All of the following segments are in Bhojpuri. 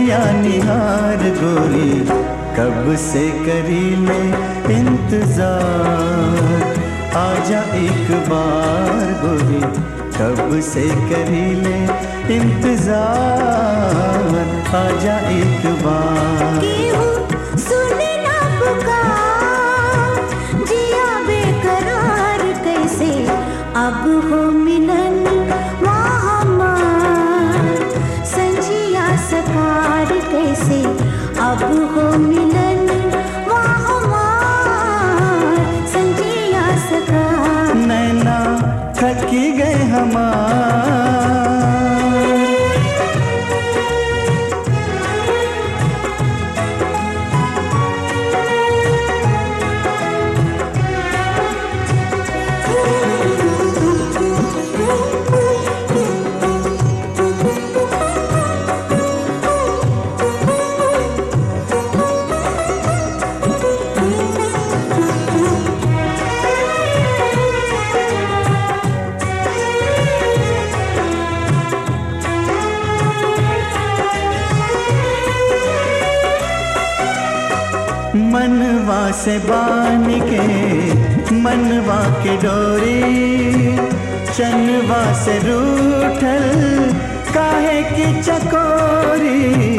रहिया निहार गोरी कब से करी ले इंतजार आजा एक बार गोरी कब से करी ले इंतजार आजा एक बार केहू सुने ना पुकार जिया बेकरार कैसे अब हो मिलन वहाँ संजिया सकार कैसे अब हो मिलन वहाँ संजिया सकार नैना थकी गए हमार मनवा से बान के मनवा के डोरी चनवा से रूठल काहे की चकोरी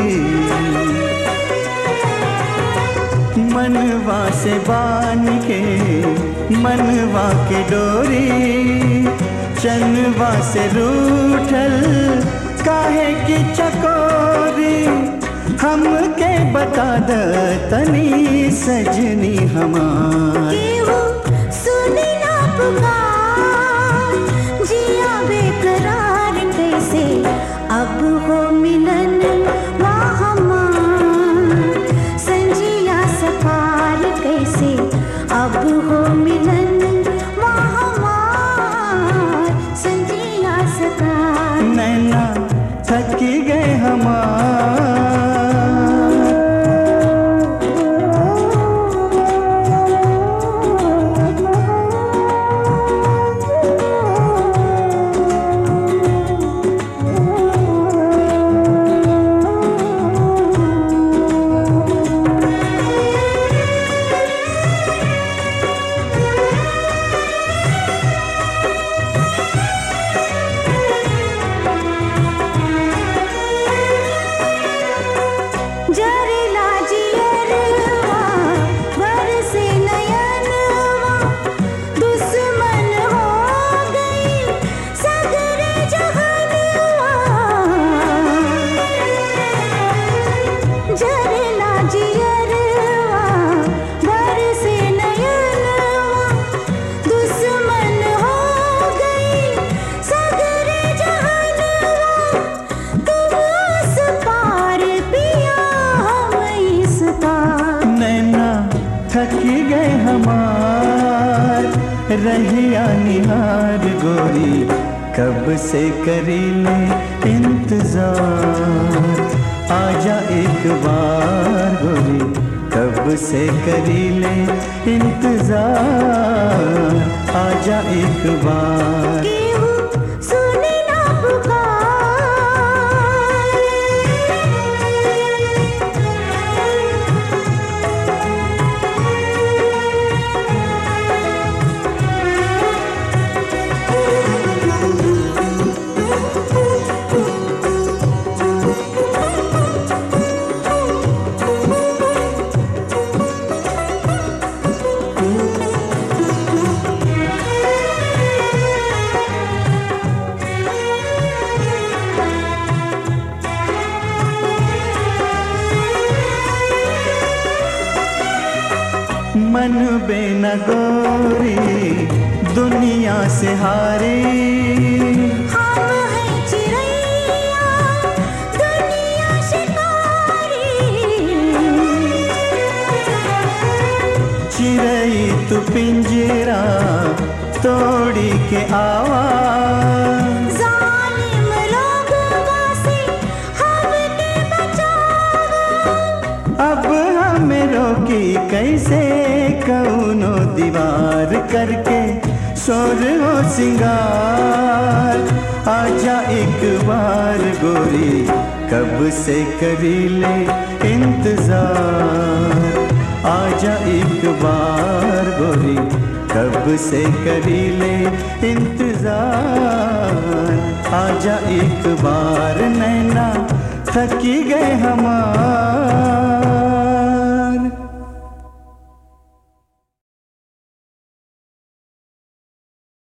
मनवा से बान के मनवा के डोरी चनवा से रूठल काहे की चकोरी हमके बता द तनी सजनी हमार केहू सुने ना पुकार जिया बेकरार कैसे अब हो मिलन वहाँ संजिया सकार कैसे अब हो मिलन वहाँ संजिया सकार नैना थकी गए हमार जरेला जियरवा बरसे नयनवा दुश्मन हो गई सगरे जहनवा जरेला जियरवा बरसे नयनवा दुश्मन हो गई सगरे जहनवा तुम उस पार पिया हम इस पार नैना थकी गए हमार रहिया निहार गोरी कब से करी ले इंतजार आजा एक बार गोरी कब से करी ले इंतजार आजा एक बार केहू सुने ना मन बेन गोरी दुनिया से हारे हम हैं चिड़ैया दुनिया शिकारी चिड़ई तू पिंजरा तोड़ी के आवाज जालिम लोगवा से हमके बचावा अब हमें रोकी कैसे कौनो दीवार करके शोर हो सिंगार आजा एक बार गोरी कब से करी ले इंतजार आजा एक बार गोरी कब से करी ले इंतजार आजा एक बार नैना थकी गए हमार